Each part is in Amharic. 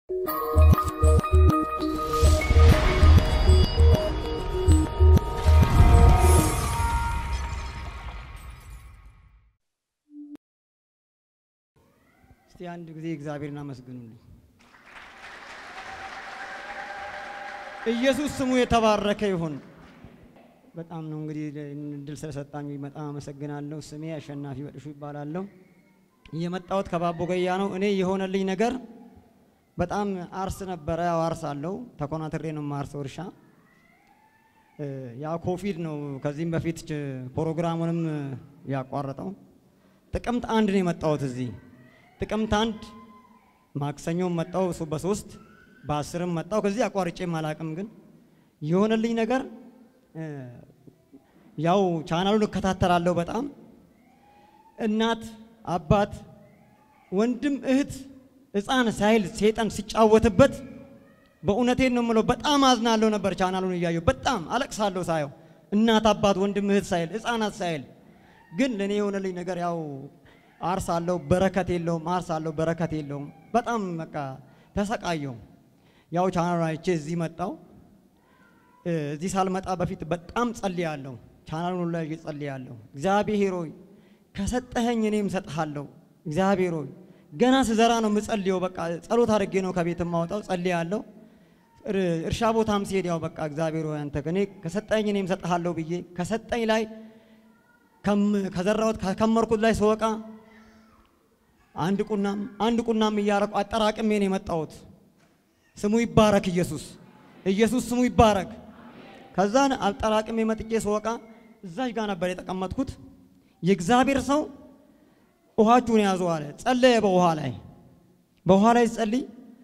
እስቲ አንድ ጊዜ እግዚአብሔርን አመስግኑልኝ። ኢየሱስ ስሙ የተባረከ ይሁን። በጣም ነው እንግዲህ እድል ስለሰጣኝ በጣም አመሰግናለሁ። ስሜ አሸናፊ በጥሹ ይባላለሁ። የመጣሁት ከባቦ ገያ ነው። እኔ የሆነልኝ ነገር በጣም አርስ ነበረ። ያው አርስ አለው ተኮናትሬ ነው የማርሰው እርሻ። ያ ኮቪድ ነው ከዚህም በፊት ፕሮግራሙንም ያቋረጠው። ጥቅምት አንድ ነው የመጣሁት እዚህ ጥቅምት አንድ ማክሰኞም መጣው እሱ በሶስት በአስርም መጣው። ከዚህ አቋርጬም አላቅም። ግን የሆነልኝ ነገር ያው ቻናሉን እከታተላለሁ በጣም እናት አባት፣ ወንድም፣ እህት፣ ሕፃን ሳይል ሴጠን ሲጫወትበት በእውነቴን ነው የምለው በጣም አዝናለሁ ነበር። ቻናሉን እያየሁ በጣም አለቅሳለሁ ሳየው እናት አባት፣ ወንድም፣ እህት ሳይል ሕፃናት ሳይል ግን ለእኔ የሆነልኝ ነገር ያው አርስ አለው በረከት የለውም። አርስ አለው በረከት የለውም። በጣም በቃ ተሰቃየው። ያው ቻናሉን አይቼ እዚህ መጣው። እዚህ ሳልመጣ በፊት በጣም ጸልያለሁ። ቻናሉን ላይ ጸልያለሁ። እግዚአብሔር ሆይ ከሰጠኸኝ እኔም ሰጥሃለሁ። እግዚአብሔር ሆይ ገና ስዘራ ነው የምጸልየው። በቃ ጸሎት አድርጌ ነው ከቤት የማወጣው። ጸልያለሁ። እርሻ ቦታም ሲሄድ ያው በቃ እግዚአብሔር ሆይ አንተ እኔ ከሰጠኸኝ እኔም ሰጥሃለሁ ብዬ ከሰጠኝ ላይ ከዘራሁት ከከመርኩት ላይ ስወቃ አንድ ቁናም አንድ ቁናም እያረኩ አጠራቅሜ ነው የመጣሁት። ስሙ ይባረክ ኢየሱስ ኢየሱስ ስሙ ይባረክ። ከዛን አጠራቅሜ መጥቼ ስወቃ እዛች ጋር ነበር የተቀመጥኩት። የእግዚአብሔር ሰው ውሃችሁን ያዙ አለ። ጸለየ በውሃ ላይ በውሃ ላይ ጸልይ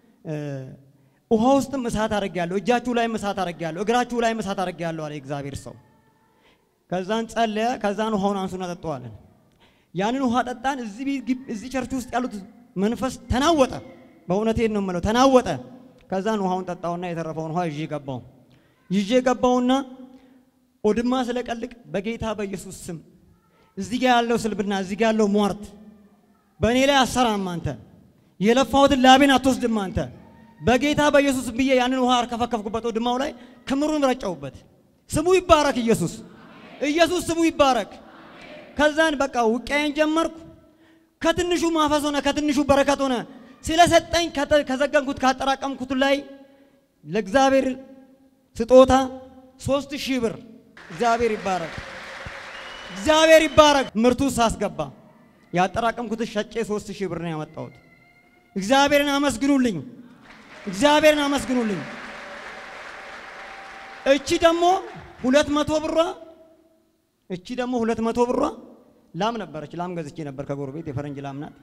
ውሃ ውስጥም እሳት አድርጌያለሁ፣ እጃችሁ ላይም እሳት አድርጌያለሁ፣ እግራችሁ ላይም እሳት አድርጌያለሁ አለ የእግዚአብሔር ሰው። ከዛን ጸለየ። ከዛን ውሃውን አንሱና ጠጣዋለን። ያንን ውሃ ጠጣን። እዚህ ቸርች ውስጥ ያሉት መንፈስ ተናወጠ። በእውነቴን ነው የምለው ተናወጠ። ከዛን ውሃውን ጠጣውና የተረፈውን ውሃ ይዤ ገባው ይዤ ገባውና ኦድማ ስለቀልቅ በጌታ በኢየሱስ ስም እዚህ ጋ ያለው ስልብና እዚህ ጋ ያለው ሟርት በእኔ ላይ አሰራም አንተ የለፋሁትን ላቤን አትወስድም አንተ በጌታ በኢየሱስ ብዬ ያንን ውሃ አርከፈከፍኩበት ኦድማው ላይ ክምሩን ረጨውበት። ስሙ ይባረክ ኢየሱስ ኢየሱስ ስሙ ይባረክ። ከዛን በቃ ውቅያዬን ጀመርኩ። ከትንሹ ማፈስ ሆነ፣ ከትንሹ በረከት ሆነ። ስለሰጠኝ ከዘገንኩት ካጠራቀምኩት ላይ ለእግዚአብሔር ስጦታ ሶስት ሺህ ብር እግዚአብሔር ይባረክ፣ እግዚአብሔር ይባረክ። ምርቱ ሳስገባ ያጠራቀምኩት ሸጬ ሶስት ሺህ ብር ነው ያመጣሁት። እግዚአብሔርን አመስግኑልኝ፣ እግዚአብሔርን አመስግኑልኝ። እቺ ደግሞ ሁለት መቶ ብሯ እቺ ደግሞ ሁለት መቶ ብሯ ላም ነበረች። ላም ገዝቼ ነበር ከጎረቤት የፈረንጅ ላም ናት።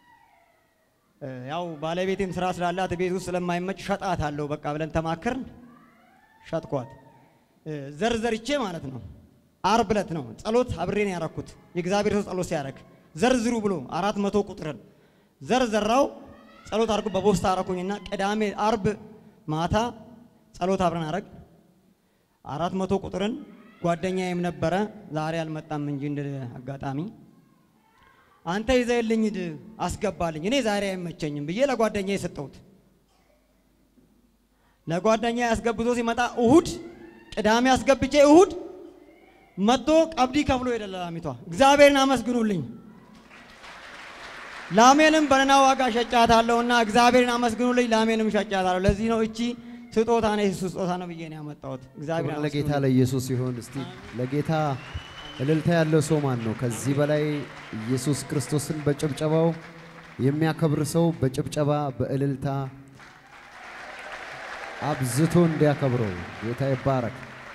ያው ባለቤቴም ስራ ስላላት ቤት ውስጥ ስለማይመች ሸጣት አለው በቃ ብለን ተማከርን። ሸጥኳት ዘርዘርቼ ማለት ነው። አርብ ዕለት ነው ጸሎት አብሬን ያረኩት የእግዚአብሔር ሰው ጸሎት ሲያረግ ዘርዝሩ ብሎ አራት መቶ ቁጥርን ዘርዘራው ጸሎት አድርጎ በቦስታ አረኩኝና ቅዳሜ አርብ ማታ ጸሎት አብረን አረግ አራት መቶ ቁጥርን ጓደኛዬም ነበረ ዛሬ አልመጣም እንጂ እንደ አጋጣሚ አንተ ይዘህልኝ ሂድ አስገባልኝ፣ እኔ ዛሬ አይመቸኝም ብዬ ለጓደኛዬ የሰጠሁት። ለጓደኛዬ አስገብቶ ሲመጣ እሁድ ቅዳሜ አስገብቼ እሁድ መጥቶ ቀብዲ ከፍሎ ሄደ ለላሚቷ። እግዚአብሔርን አመስግኑልኝ። ላሜንም በነና ዋጋ ሸጫታለሁና እግዚአብሔርን አመስግኑልኝ። ላሜንም ሸጫታለሁ። ለዚህ ነው እቺ ስጦታ ነው የሱ ስጦታ ነው ብዬ ነው ያመጣሁት። እግዚአብሔር ክብር ለጌታ ለኢየሱስ ይሁን። እስቲ ለጌታ እልልታ ያለው ሰው ማን ነው? ከዚህ በላይ ኢየሱስ ክርስቶስን በጭብጨባው የሚያከብር ሰው በጭብጨባ በእልልታ አብዝቶ እንዲያከብረው ጌታ ይባረክ።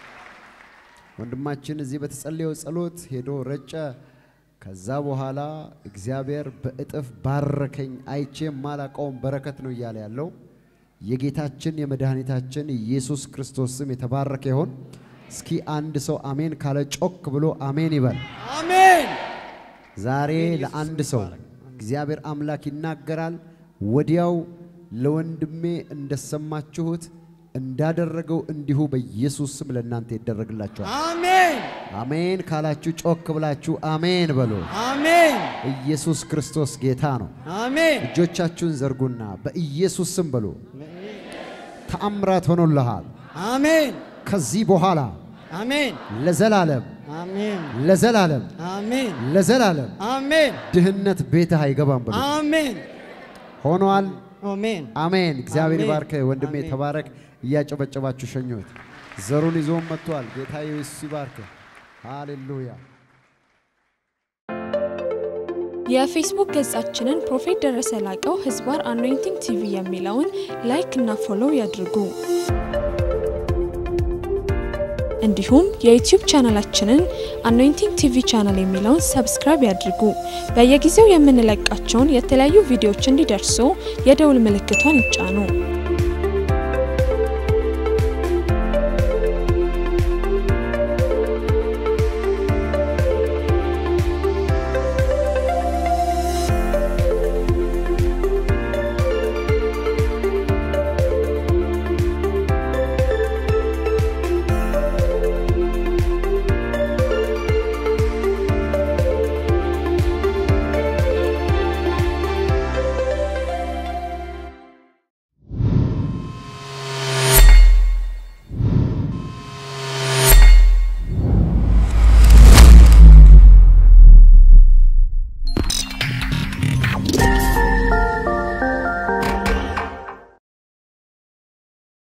ወንድማችን እዚህ በተጸለየው ጸሎት ሄዶ ረጨ። ከዛ በኋላ እግዚአብሔር በእጥፍ ባረከኝ፣ አይቼ የማላቀውን በረከት ነው እያለ ያለው የጌታችን የመድኃኒታችን ኢየሱስ ክርስቶስ ስም የተባረከ ይሆን። እስኪ አንድ ሰው አሜን ካለ ጮክ ብሎ አሜን ይበል። አሜን። ዛሬ ለአንድ ሰው እግዚአብሔር አምላክ ይናገራል። ወዲያው ለወንድሜ እንደሰማችሁት እንዳደረገው እንዲሁ በኢየሱስ ስም ለእናንተ ይደረግላችኋል። አሜን። አሜን ካላችሁ ጮክ ብላችሁ አሜን በሉ። አሜን። ኢየሱስ ክርስቶስ ጌታ ነው። አሜን እጆቻችሁን ዘርጉና በኢየሱስ ስም በሉ። ተአምራት ሆኖልሃል። አሜን ከዚህ በኋላ አሜን ለዘላለም አሜን ለዘላለም አሜን ለዘላለም አሜን ድህነት ቤትህ አይገባም በሉ። አሜን ሆኗል። አሜን አሜን። እግዚአብሔር አሜን። ባርከ ወንድሜ፣ አሜን። ተባረክ። እያጨበጨባችሁ ሸኙት። ዘሩን ይዞም መጥቷል። ጌታ ኢየሱስ ይባርክ። ሃሌሉያ። የፌስቡክ ገጻችንን ፕሮፌት ደረሰ ላቀው ህዝባር አኖይንቲንግ ቲቪ የሚለውን ላይክ እና ፎሎው ያድርጉ። እንዲሁም የዩቲዩብ ቻናላችንን አኖይንቲንግ ቲቪ ቻናል የሚለውን ሰብስክራይብ ያድርጉ። በየጊዜው የምንለቃቸውን የተለያዩ ቪዲዮዎች እንዲደርሱ የደውል ምልክቷን ይጫኑ።